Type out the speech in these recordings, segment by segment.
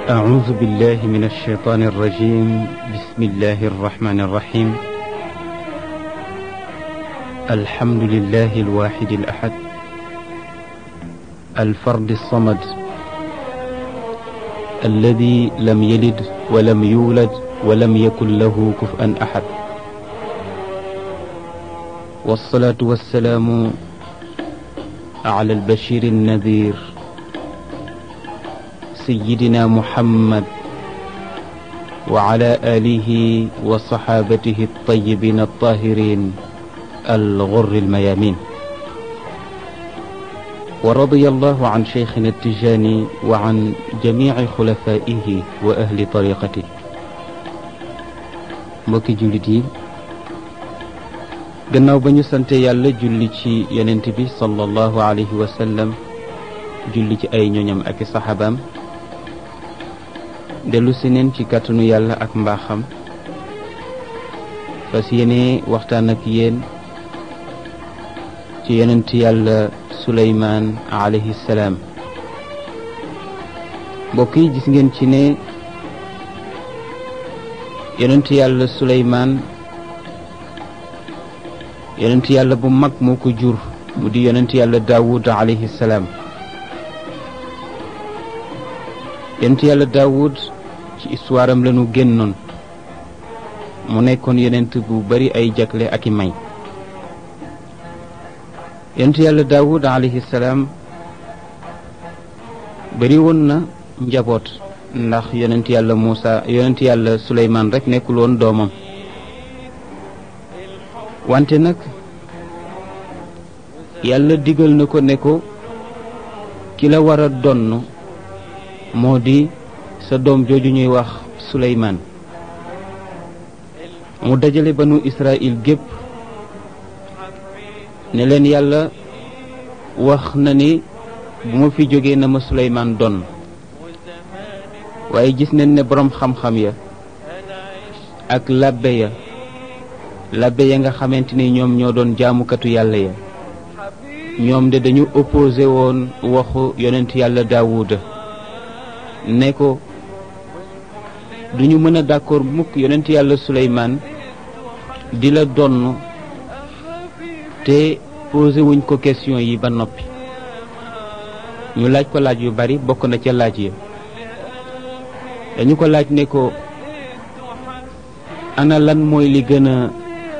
أعوذ بالله من الشيطان الرجيم بسم الله الرحمن الرحيم الحمد لله الواحد الأحد الفرد الصمد الذي لم يلد ولم يولد ولم يكن له كفءا أحد والصلاة والسلام على البشير النذير سيدنا محمد وعلى آله وصحابته الطيبين الطاهرين الغر الميامين ورضي الله عن شيخنا التجاني وعن جميع خلفائه وأهل طريقته mbokki jullit yi gannaaw ba ñu sante yàlla julli ci yonent bi sallallahu alayhi wa sallam julli ci ay ñoñam ak i saxaabaam dellu si neen ci kàttanu yàlla ak mbaaxam fas yéene waxtaan ak yéen ci yonent yàlla suleymaan alayhi salaam mbokk yi gis ngeen ci ne yonent yàlla suleymaan yonent yàlla bu mag moo ko jur mu di yonent yàlla daawud alayhi salaam yonent yàlla daawud ci histoire am lañu génnoon mu nekkoon yonent bu bari ay jagle ak i may yonent yàlla daawud alayhi salaam bari woon na njaboot ndax yonent yàlla Muusa yonent yàlla Suleymaan rekk nekkul woon doomam wante nag yàlla digal na ko ne ko ki la war a donn moo di sa doom jooju ñuy wax Suleymaan mu dajale banu Israël gépp ne leen yàlla wax na ni bu ma fi jógee na ma Suleymaan donn waaye gis nañ ne boroom xam-xam ya ak labbe ya labbe ya nga xamante ni ñoom ñoo doon jaamukatu yàlla ya ñoom de dañu opposé woon waxu yonent yàlla daawuda ne ko duñu mën a d'accord mukk yonent yàlla suleymaan di la donn te posé wuñ ko question yi ba noppi ñu laaj ko laaj yu bari bokk na ca laaj ya dañu ko laaj ne ko ana lan mooy li gën a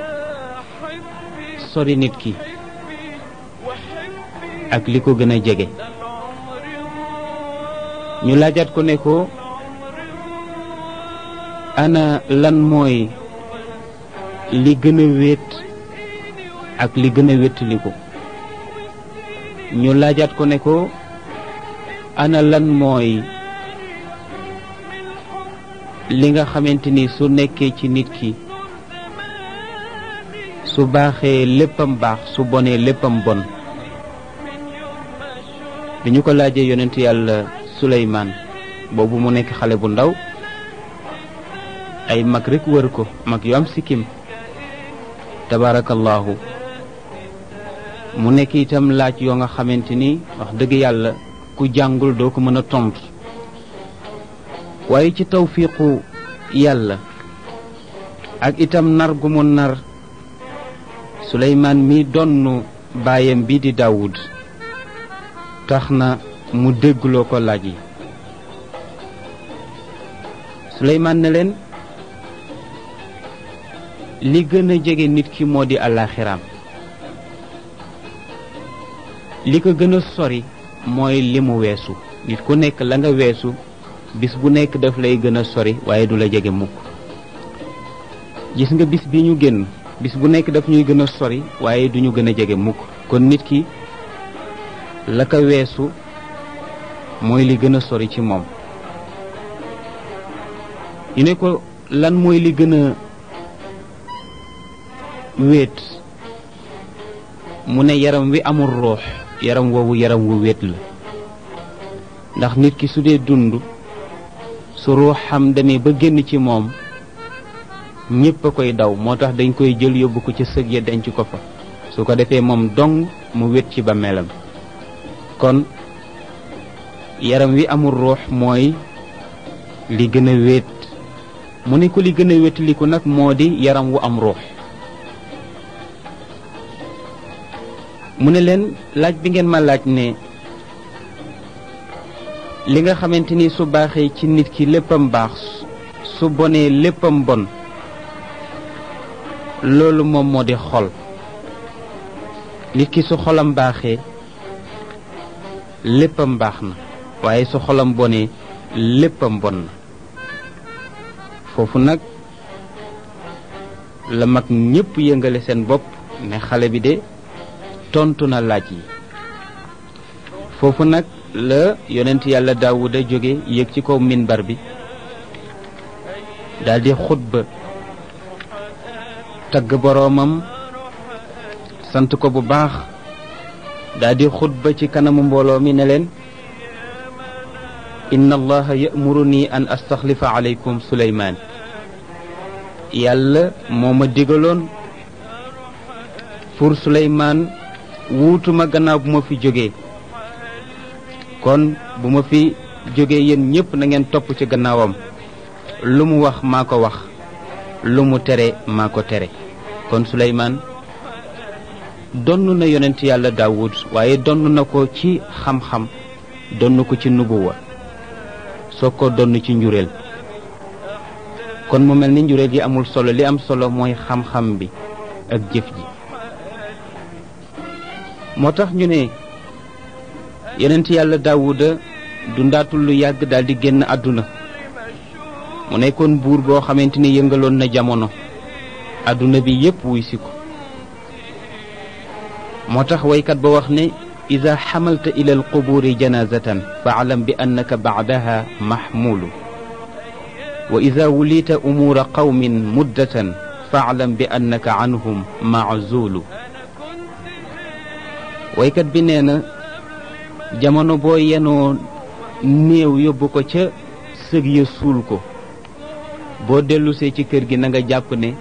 sori nit ki ak li ko gën a jege ñu laajaat ko ne ko ana lan mooy li gën a wéet ak li gën a wéttali ko ñu laajaat ko ne ko ana lan mooy li nga xamante ni su nekkee ci nit ki su baaxee léppam baax su bonee léppam bon bi ñu ko laajee yonent yàlla Suleymaan boobu mu nekk xale bu ndaw ay mag rekk wër ko mag yu am sikkim tabaarakallaahu mu nekk itam laaj yoo nga xamante ni wax dëgg yàlla ku jàngul doo ko mën a tontu waaye ci tawfiiqu yàlla ak itam nar gu mu nar suleymaan mi donn baayam bi di daawud tax na mu déggloo ko laaj yi suleymaan ne leen li gën a jege nit ki moo di àllaaxiraam li ko gën a sori mooy li mu weesu nit ku nekk la nga weesu bis bu nekk daf lay gën a sori waaye du la jege mukk gis nga bis bi ñu génn bis bu nekk daf ñuy gën a sori waaye du ñu gën a jege mukk kon nit ki la ko weesu mooy li gën a sori ci moom ñu ne ko lan mooy li gën a wéet mu ne yaram wi amul roox yaram woowu yaram wu wéet la ndax nit ki su dee dund su ruuxam demee ba génn ci moom ñépp a koy daw moo tax dañ koy jël yóbbu ko ca sëg ya denc ko fa su ko defee moom dong mu wét ci ba melam kon yaram wi amul ruux mooy li gën a wéet mu ne ko li gën a wéetaliku nag moo di yaram wu am ruux mu ne leen laaj bi ngeen ma laaj ne li nga xamante ni su baaxee ci nit ki léppam baax su bonee léppam bon loolu moom moo di xol nit ki su xolam baaxee léppam baax na waaye su xolam bonee léppam bon na foofu nag la mag ñépp yëngale seen bopp ne xale bi de tontu na laaj yi foofu nag la yonent yàlla daawuda jóge yéeg ci kaw minbar bi daldi xutba tagg boroomam sant ko bu baax daldi xutba ci kanamu mbooloo mi ne leen inna allaha ya'muruni an astaxlifa alaykum suleymaan yàlla moo ma digaloon pour suleymaan wuutuma gannaaw bu ma fi jógee kon bu ma fi jógee yéen ñépp na ngeen topp ci gannaawam lu mu wax maa ko wax lu mu tere maa ko tere kon suleymaan donn na yonent yàlla daawud waaye donn na ko ci xam-xam donn ko ci nubuwa soo ko donn ci njureel kon mu mel ni njureel yi amul solo li am solo mooy xam-xam bi ak jëf ji moo tax ñu ne yonent yàlla daawuda dundaatul lu yàgg daal di génn àdduna mu nekkoon buur boo xamante ni yëngaloon na jamono àdduna bi yépp wuy si ko moo tax waykat ba wax ne ida xamalta ila alqubuuri janazatan faalam bi annaka bacdaha maxmuulu wa ida wulita umuura qawmin muddatan faalam bi annaka canhum maczuulu waykat bi nee na jamono boo yenoo néew yóbbu ko ca sëg ya suul ko boo dellusee ci kër gi na nga jàpp ne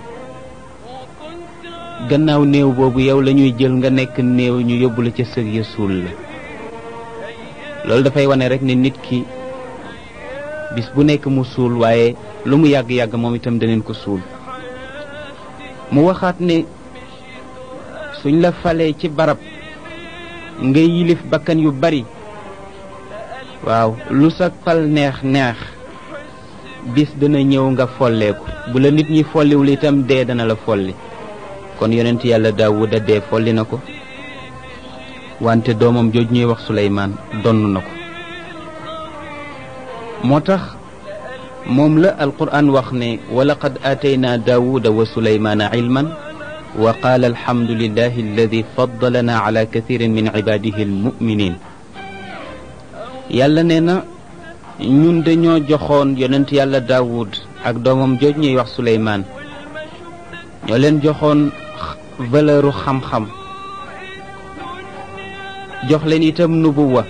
gannaaw néew boobu yow la ñuy jël nga nekk néew ñu yóbbu la ca sëg ya suul la loolu dafay wane rek ne nit ki bis bu nekk mu suul waaye lu mu yàgg-yàgg moom itam daneen ko suul mu waxaat ne suñ la falee ci barab nga yilif bakkan yu bari waaw lu sa fal neex neex bis dana ñëw nga folleeku bu la nit ñi folliwul itam dee dana la folli kon yonent yàlla daawuda dee folli na ko wante doomam jooj ñuy wax suleymaan donn na ko moo tax moom la alquran wax ne wa laqad aataynaa daawuda wa suleymaana ilman wa qaala alhamdulillahi alladi faddalana ala kathirin min ibadihi almuminin yàlla nee na ñun dañoo joxoon yonent yàlla daawud ak doomam jooj ñuy wax suleymaan ñoo leen joxoon valeuru xam-xam jox leen itam nubuwa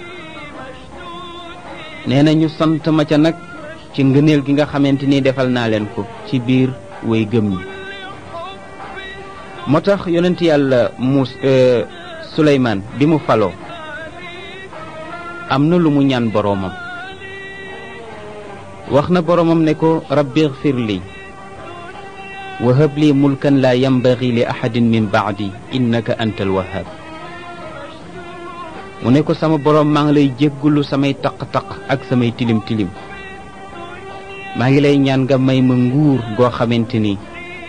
nee na ñu sant ma ca nag ci ngëneel gi nga xamante ni defal naa leen ko ci biir way gëm ñi moo tax yonent yàlla mus suleymaan bi mu faloo am na lu mu ñaan boroomam wax na boroomam ne ko rabbi igfir li wa hab li mulkan laa yambagi li ahadin min baadi innaka anta alwahab mu ne ko sama boroom maa ngi lay jéggulu samay taq-taq ak samay tilim-tilim maa ngi lay ñaan nga may ma nguur goo xamante ni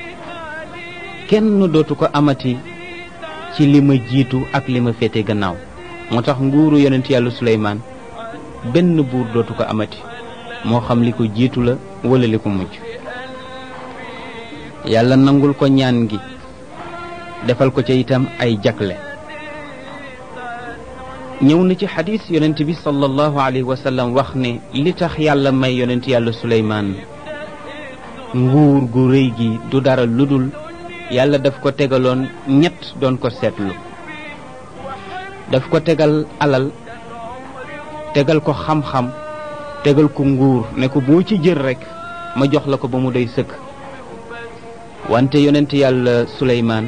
kenn dootu ko amati ci li ma jiitu ak li ma féete gannaaw moo tax nguuru yonent yàlla suleymaan benn buur dootu ko amati moo xam li ko jiitu la wala li ko mujj yàlla nangul ko ñaan gi defal ko ca itam ay jagle ñëw na ci xadis yonent bi sallallahu alayhi wa sallam wax ne li tax yàlla may yonent yàlla suleymaan nguur gu rëy gi du dara ludul yàlla daf ko tegaloon ñett doon ko seetlu daf ko tegal alal tegal ko xam-xam tegal ko nguur ne ko boo ci jël rekk ma jox la ko ba mu doy sëkk wante yonent yàlla suleymaan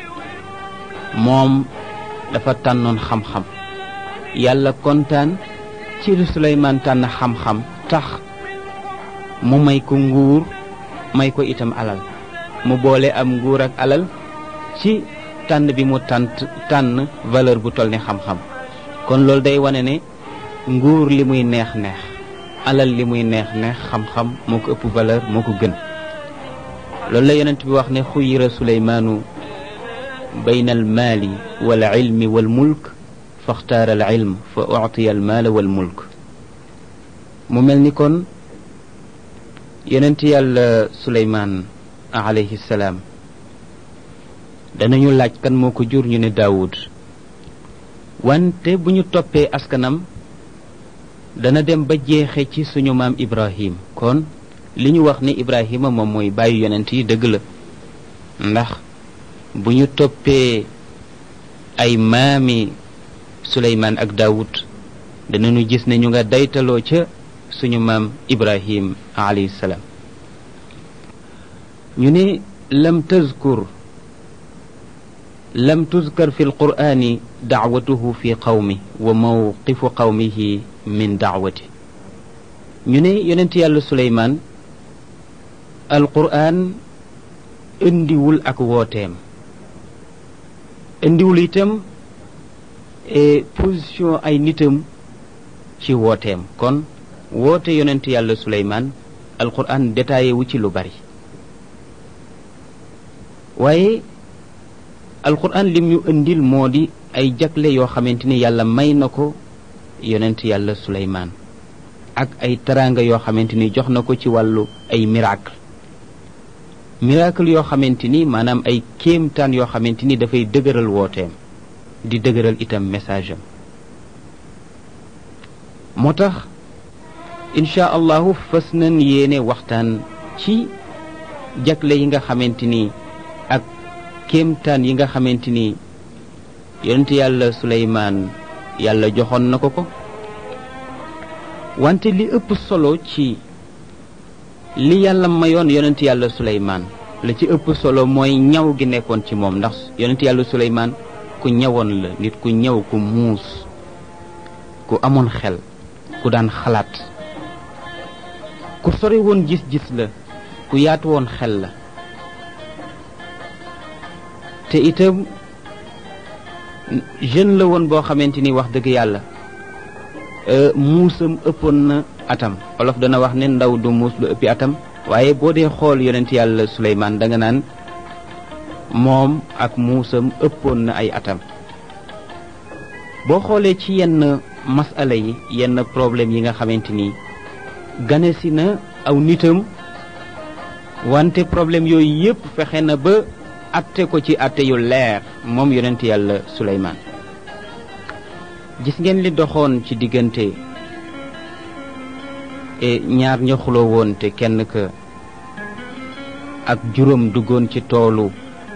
moom dafa tànnoon xam-xam yàlla kontaan ci li suleymaan tànn xam-xam tax mu may ko nguur may ko itam alal mu boole am nguur ak alal ci tànn bi mu tànt tànn valeur bu toll ni xam-xam kon loolu day wane ne nguur li muy neex neex alal li muy neex neex xam-xam moo ko ëpp valeur moo ko gën loolu la yonent bi wax ne xuyira suleymaanu bayna al maali wal ilmi wal mulk faxtaara al ilm fa uctiya al maala wal mulk mu mel ni kon yonent yàlla suleymaan alayhi salaam danañu laaj kan moo ko jur ñu ne daawud wante bu ñu toppee askanam dana dem ba jeexe ci suñu maam ibrahim kon li ñu wax ni ibrahima moom mooy bàyyi yonent yi dëgg la ndax bu ñu toppee ay maami suleymaan ak daawud danañu gis ne ñu nga daytaloo ca suñu maam ibrahim alayhi salaam ñu ne lam tazkur lam tuzkar fi alqur'ani dacwatuhu fi qawmi wa mawqifu qawmihi min dacwati ñu ne yonent yàlla suleymaan alqur'an indiwul ak wooteem indiwul itam position ay nitam ci wooteem kon woote yonent yàlla suleymaan alqur'an détaillé wu ci lu bari waaye alquran lim ñu indil moo di ay jagle yoo xamante ni yàlla may na ko yonent yàlla suleymaan ak ay teraanga yoo xamante ni jox na ko ci wàllu ay miracle miracle yoo xamante ni maanaam ay kéemtaan yoo xamante ni dafay dëgëral wooteem di dëgëral itam message am moo tax incha allahu fas nañ yéene waxtaan ci jagle yi nga xamante ni ak kéemtaan yi nga xamante ni yonent yàlla suleymaan yàlla joxoon na ko ko wante li ëpp solo ci li yàlla mayoon yonent yàlla suleymaan la ci ëpp solo mooy ñaw gi nekkoon ci moom ndax yonent yàlla suleymaan ku ñawoon la nit ku ñaw ku muus ku amoon xel ku daan xalaat ku sori woon gis-gis la ku yaatu woon xel la te itam jeune la woon boo xamante ni wax dëgg yàlla muusam ëppoon na atam olof dana wax ne ndaw du muus lu ëppi atam waaye boo dee xool yonent yàlla Suleymaan da nga naan moom ak muusam ëppoon na ay atam boo xoolee ci yenn masala yi yenn problème yi nga xamante ni gane si na aw nitam wante problème yooyu yépp fexe na ba atte ko ci atte yu leer moom yonent yàlla suleymaan gis ngeen li doxoon ci diggante ñaar ña xuloo woon te kenn ka ak juróom duggoon ci toolu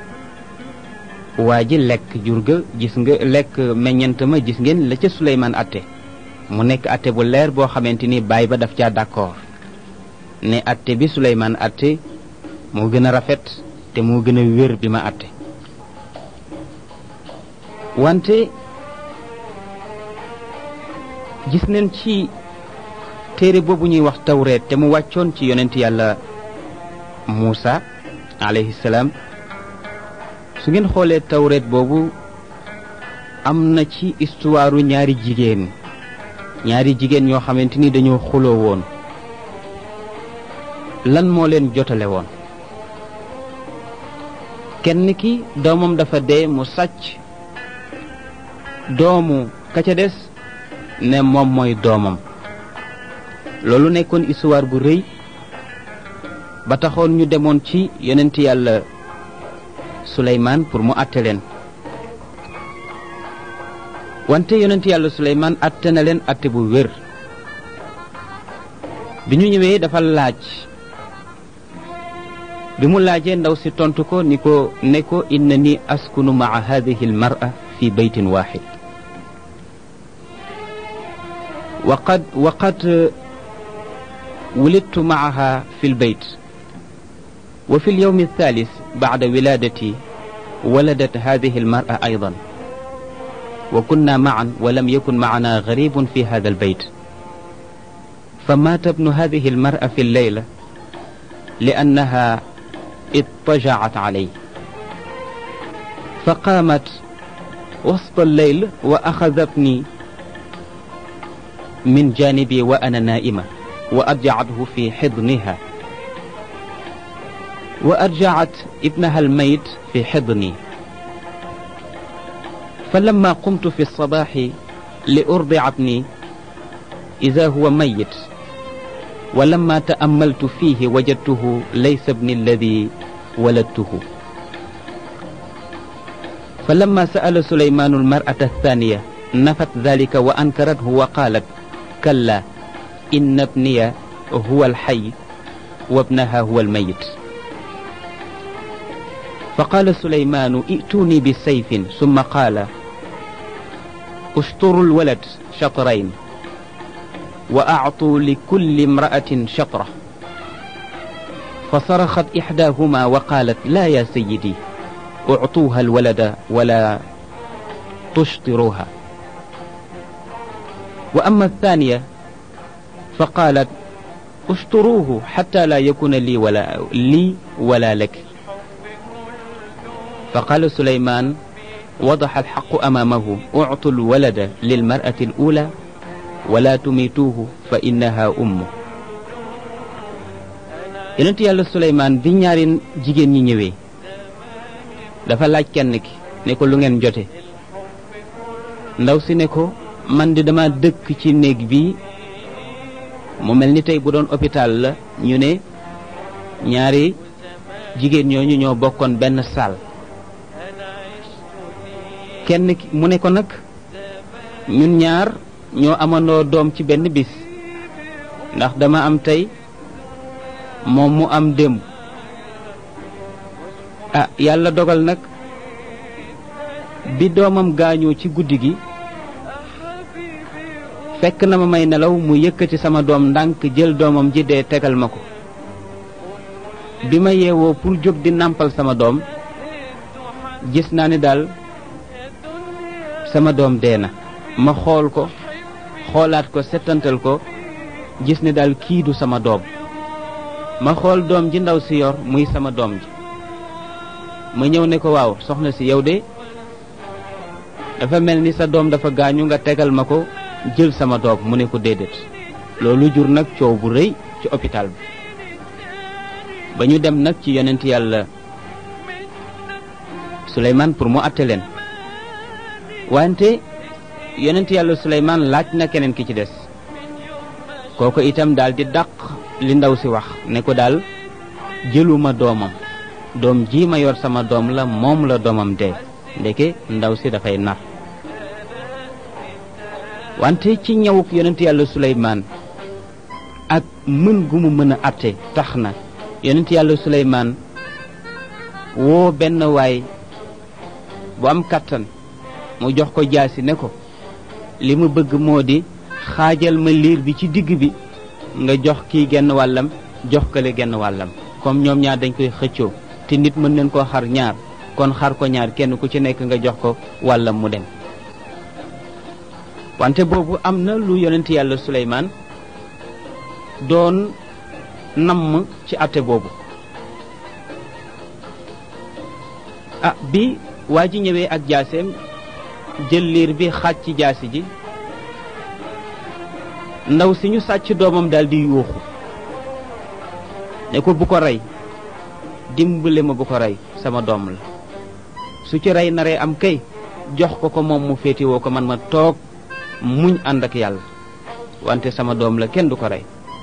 waa ji lekk jur ga gis nga lekk meññant ma gis ngeen la ca suleymaan atte mu nekk atte bu leer boo xamante ni baay ba daf caa d'accord ne atte bi suleymaan atte moo gën a rafet te moo gën a wér bi ma àtte wante gis nañ ci téere boobu ñuy wax tawreet te mu wàccoon ci yonent yàlla Muusa alayhi salaam su ngeen xoolee tawreet boobu am na ci histoire ñaari jigéen ñaari jigéen ñoo xamante ni dañoo xuloo woon lan moo leen jotale woon kenn ki doomam dafa dee mu sàcc doomu ka ca des ne moom mooy doomam loolu nekkoon histoire bu rëy ba taxoon ñu demoon ci yonent yàlla Suleymaan pour mu àtte leen wante yonent yàlla Suleymaan àtte na leen àtte bu wér bi ñu ñëwee dafa laaj bi mu laajee ndaw si tontu ko ni ko ne ko inna ni askunu maa hadihi almar'a fi baytin waxid وقد وقد ولدت معها في البيت وفي اليوم الثالث بعد ولادتي ولدت هذه المرأة أيضا وكنا معا ولم يكن معنا غريب في هذا البيت فمات ابن هذه المرأة في الليلة لأنها اضطجعت عليه فقامت وسط الليل وأخذتني من جانبي وأنا نائمة وأرجعته في حضنها وأرجعت ابنها الميت في حضني فلما قمت في الصباح لأرضع ابني إذا هو ميت ولما تأملت فيه وجدته ليس ابني الذي ولدته فلما سأل سليمان المرأة الثانية نفت ذلك وأنكرته وقالت كلا إن ابني هو الحي وابنها هو الميت فقال سليمان ائتوني بسيف ثم قال اشطروا الولد شطرين وأعطوا لكل امرأة شطرة فصرخت إحداهما وقالت لا يا سيدي اعطوها الولد ولا تشطروها وأما الثانية فقالت اشطروه حتى لا يكون لي ولا لي ولا لك فقال سليمان وضح الحق أمامه اعطوا الولد للمرأة الأولى ولا تميتوه فإنها أمه yonent yàlla Suleymaan bi ñaari jigéen ñi ñëwee dafa laaj kenn ki ne ko lu ngeen jote ndaw si ne ko man di dama dëkk ci néeg bi mu mel ni tey bu doon hôpital la ñu ne ñaari jigéen ñooñu ñoo bokkoon benn saal kenn ki mu ne ko nag ñun ñaar ñoo amandoo doom ci benn bis ndax dama am tey moom mu am démb ah yàlla dogal nag bi doomam gaañoo ci guddi gi fekk na ma may nelaw mu yëkkati sama doom ndànk jël doomam ji dee tegal ma ko bi ma yeewoo pour jóg di nàmpal sama doom gis naa ni daal sama doom dee na ma xool ko xoolaat ko settantal ko gis ne daal kii du sama doom ma xool doom ji ndaw si yor muy sama doom ji ma ñëw ne ko waaw soxna si yow de dafa mel ni sa doom dafa gaañu nga tegal ma ko jël sama doom mu ne ko déedéet loolu jur nag coow bu rëy ci hôpital bi ba ñu dem nag ci yonent yàlla Suleymaan pour mu àtte leen wante yonent yàlla Suleymaan laaj na keneen ki ci des kooku itam daal di dàq li ndaw si wax ne ko daal jëluma doomam doom ji ma yor sama doom la moom la doomam dee ndeke ndaw si dafay nar wante ci ñëwuk yonent yàlla Suleymaan ak mën gu mu mën a atte tax na yonent yàlla Suleymaan woo benn waay bu am kàttan mu jox ko jaasi ne ko li mu bëgg moo di xaajal ma liir bi ci digg bi nga jox kii genn wàllam jox kële genn wàllam comme ñoom ñaar dañ koy xëccoo te nit mën nañ koo xar ñaar kon xar ko ñaar kenn ku ci nekk nga jox ko wàllam mu dem wante boobu am na lu yonent yàlla Suleymaan doon namm ci àtte boobu ah bi waa ji ñëwee ak jaaseem jël liir bi xaaj ci jaasi ji ndaw si ñu sàcc doomam daal di yuuxu ne ko bu ko rey dimbale ma bu ko rey sama doom la su ci rey naree am kay jox ko ko moom mu féetiwoo ko man ma toog muñ ànd ak yàlla wante sama doom la kenn du ko rey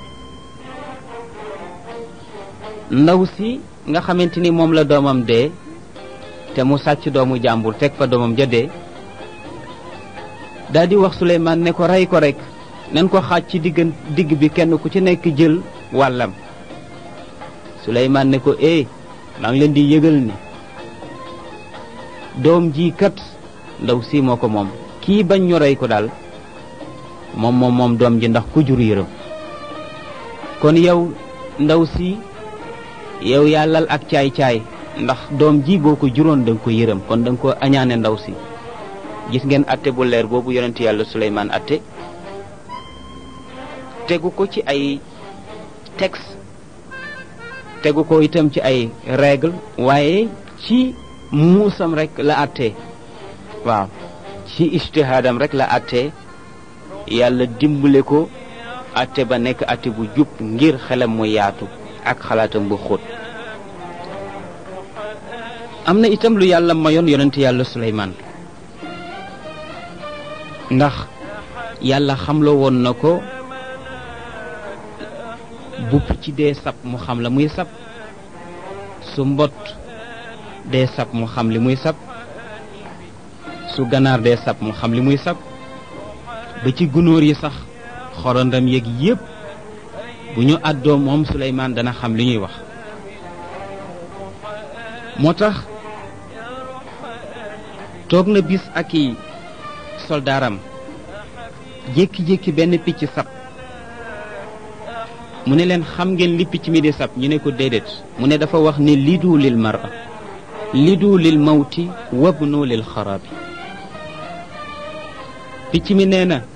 ndaw si nga xamante ni moom la doomam dee te mu sàcc doomu jàmbur teg fa doomam ja dee daal di wax Suleymaan ne ko rey ko rek nen ko xaaj ci diggan digg bi kenn ku ci nekk jël wàllam Suleymaan ne ko eh maa ngi leen di yëgal ni doom ji kat ndaw si moo ko moom kii bañ ñu rey ko daal moom moom moom doom ji ndax ku jur yërëm kon yow ndaw si yow yaa lal ak caay-caay ndax doom ji boo ko juróon da nga ko yërëm kon da nga ko añaane ndaw si gis ngeen atte bu leer boobu yonent yàlla Suleymaan atte tegu ko ci ay texte tegu ko itam ci ay règle waaye ci muusam rek la àttee waaw ci ijtihaadam rek la àttee yàlla dimbale ko àtte ba nekk àtte bu jub ngir xelam mu yaatu ak xalaatam bu xóot am na itam lu yàlla mayoon yonent yàlla Suleymaan ndax yàlla xamloo woon na ko bu picc dee sab mu xam la muy sab su mbott dee sab mu xam li muy sab su ganaar dee sab mu xam li muy sab ba ci gunóor yi sax xorondam yeeg yépp bu ñu àddoo moom Suleymaan dana xam li ñuy wax moo tax toog na bis ak i soldaaram jékki-jékki benn picc sab mu ne leen xam ngeen li picc mi di sab ñu ne ko déedéet mu ne dafa wax ne lidu lil mara lidu lil mawti wabnu lil xarabi picc mi nee na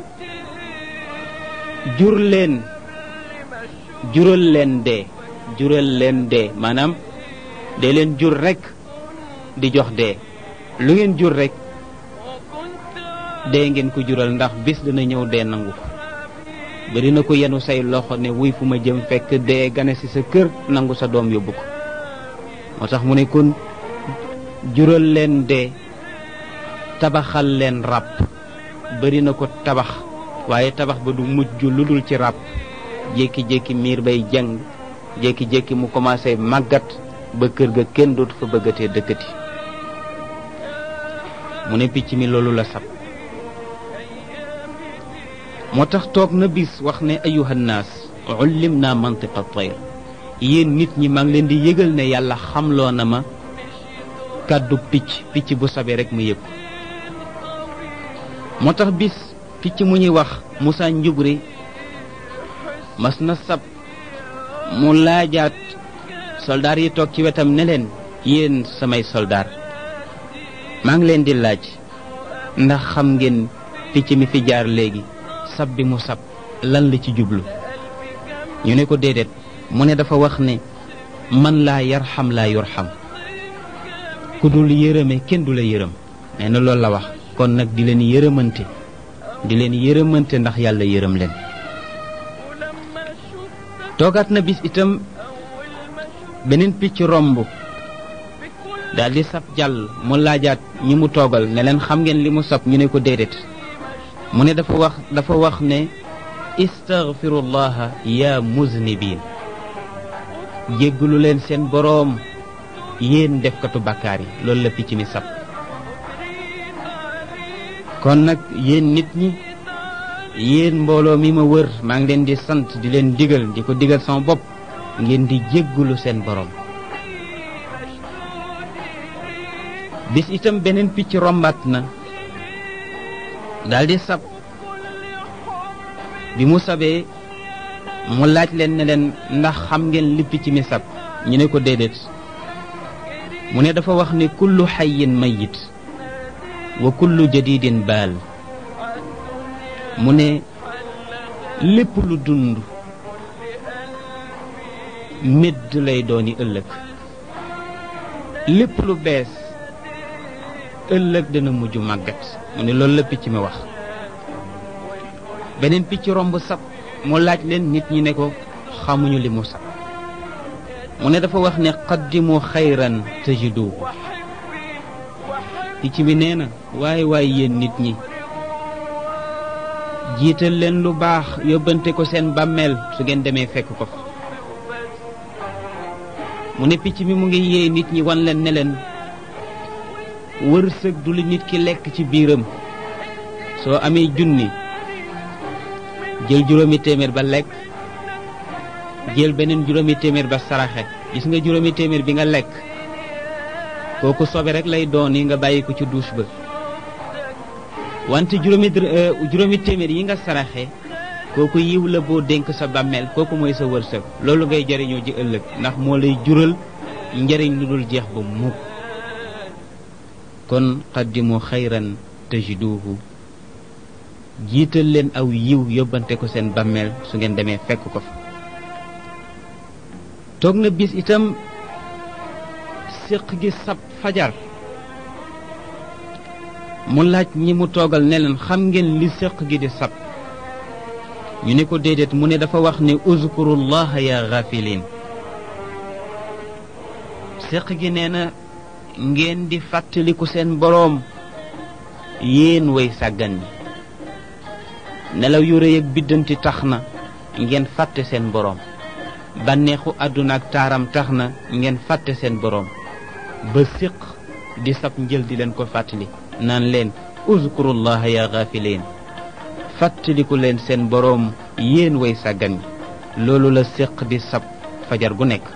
jur leen jural leen dee jural leen dee maanaam dee leen jur rekk di jox dee lu ngeen jur rekk dee ngeen ko jural ndax bis dina ñëw dee nangu ko bari na ko yenu say loxo ne wuy fu ma jëm fekk dee gane ci sa kër nangu sa doom yóbbu ko moo tax mu ne kon jural leen dee tabaxal leen ràbb bari na ko tabax waaye tabax ba du mujj lu dul ci ràbb jékki-jékki miir bay jàng jékki-jékki mu commencé màggat ba kër ga kenn dootu fa bëggatee dëkkati mu ne picc mi loolu la sab moo tax toog na bis wax ne ayuhannaas ullim naa mantiqa tayr yéen nit ñi maa ngi leen di yëgal ne yàlla xamloo na ma kàddu picc picc bu sabee rek mu yëg moo tax bis picc mu ñuy wax Moussa Njubri mas na sab mu laajaat soldaar yi toog ci wetam ne leen yéen samay soldaar maa ngi leen di laaj ndax xam ngeen picc mi fi jaar léegi sab bi mu sab lan la ci jublu ñu ne ko déedéet mu ne dafa wax ne man laa yarxam laa yurxam ku dul yërëme kenn du la yërëm nee na loolu la wax kon nag di leen yërëmante di leen yërëmante ndax yàlla yërëm leen toogaat na bis itam beneen picc romb daal di sab jàll mu laajaat ñi mu toogal ne leen xam ngeen li mu sab ñu ne ko déedéet mu ne dafa wax dafa wax ne istaghfirullaha ya muznibin jéggalu leen seen boroom yéen defkatu bàkkaar yi loolu la picc mi sab kon nag yéen nit ñi yéen mbooloo mi ma wër maa ngi leen di sant di leen digal di ko digal sama bopp ngeen di jéggalu seen boroom bis itam beneen picc rombaat na daldi sab bi mu sabee mu laaj leen ne leen ndax xam ngeen li picc mi sab ñu ne ko déedéet mu ne dafa wax ne kullu xayin mayit wa kullu jadidin baal mu ne lépp lu dund médd lay dooni ëllëg lépp lu bees ëllëg dana mujj màggat mu ne loolu la picc mi wax beneen picc romb sab mu laaj leen nit ñi ne ko xamuñu li mu sab mu ne dafa wax ne qaddimu xayran tajidu picc mi nee na waaye waaye yéen nit ñi jiital leen lu baax yóbbante ko seen bàmmeel su ngeen demee fekk ko fa mu ne picc mi mu ngi yee nit ñi wan leen ne leen wërsëg du li nit ki lekk ci biiram soo amee junni jël juróomi téeméer ba lekk jël beneen juróomi téeméer ba saraxe gis nga juróomi téeméer bi nga lekk kooku sobe rek lay doon yi nga bàyyi ko ci douche ba wante juróomi juróomi téeméer yi nga saraxe kooku yiw la boo dénk sa bàmmeel kooku mooy sa wërsëg loolu ngay jariñoo ji ëllëg ndax moo lay jural njariñ lu dul jeex ba mukk kon qaddimu xayran tajiduhu jiital leen aw yiw yóbbante ko seen bàmmeel su ngeen demee fekk ko fa toog na bis itam séq gi sab fajar mu laaj ñi mu toogal ne leen xam ngeen li séq gi di sab ñu ne ko déedéet mu ne dafa wax ne uzkurullaha ya gafilin séq gi nee na ngeen di fàttaliku seen boroom yéen way sàggan ñi nelaw yu rëy ak biddanti tax na ngeen fàtte seen boroom bànneexu àdduna ak taaram tax na ngeen fàtte seen boroom ba séq di sab njël di leen ko fàttali naan leen uzkurullaha ya gafilin fàttaliku leen seen boroom yéen way sàggan ñi loolu la séq di sab fajar gu nekk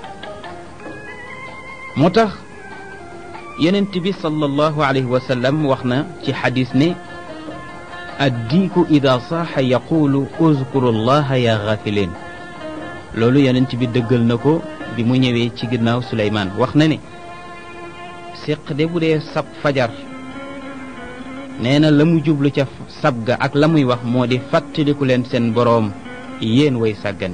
moo tax yonent bi sallallahu alayhi wa sallam wax na ci xadis ne addiiku ida saaxa yaqulu uzkuru llaha ya gafilin loolu yonent bi dëggal na ko bi mu ñëwee ci ginnaaw suleymaan wax na ne séq de bu dee sab fajar nee na la mu jublu ca sab ga ak la muy wax moo di fàttaliku leen seen boroom yéen way sàggan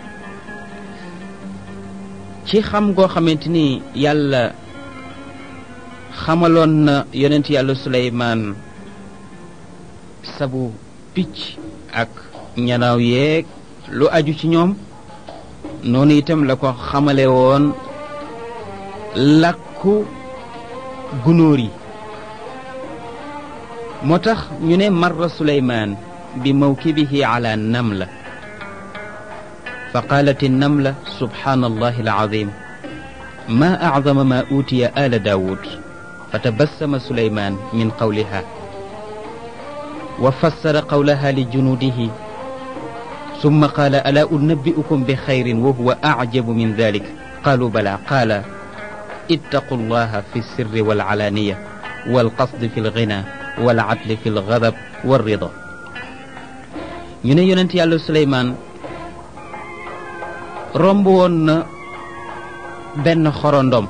ci xam goo xamante ni yàlla xamaloon na yonent yàlla suleymaan sabu picc ak ñanaaw yeeg lu aju ci ñoom noonu itam la ko xamale woon làkku gunóor yi moo tax ñu ne marra suleymaan bi mawkibihi ala namla fa qaalat namla subhaanallahi alazim ma acdama ma uutiya ala daawud fa tabassama suleymaan min qawliha wa fassara qawlaha li junuudihi summa qaala alaa unabbi'ukum bi xayrin wa huwa acjabu min dalik qaalu bala qaala ittaqu llaha fi sirri walcalaaniya walqasdi fi lgina walcadli fi lgadab walrida ñu ne yonent yàlla suleymaan romb woon na benn xorondom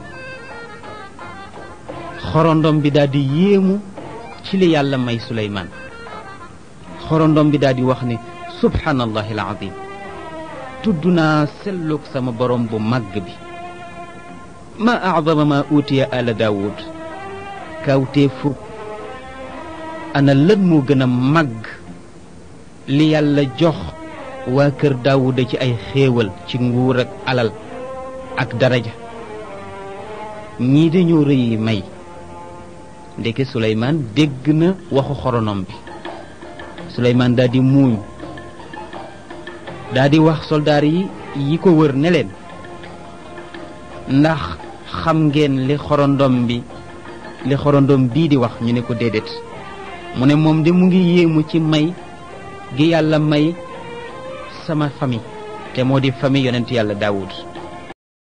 xorondom bi daal di yéemu ci li yàlla may suleymaan xorondom bi daal di wax ne subhaanallahi alazim tudd naa sellug sama borom bu màgg bi ma acdama ma uutiya ala daawud kawtee fukk ana lan moo gën a màgg li yàlla jox waa kër daawuda ci ay xéewal ci nguur ak alal ak daraja ñii dañoo rëyi may ndeke suleymaan dégg na waxu xoronom bi suleymaan daal di muuñ daal di wax soldaar yi yi ko wër ne leen ndax xam ngeen li xorondom bi li xorondom bii di wax ñu ne ko déedéet mu ne moom de mu ngi yéemu ci may gi yàlla may sama famille te moo di famille yonent yàlla daawud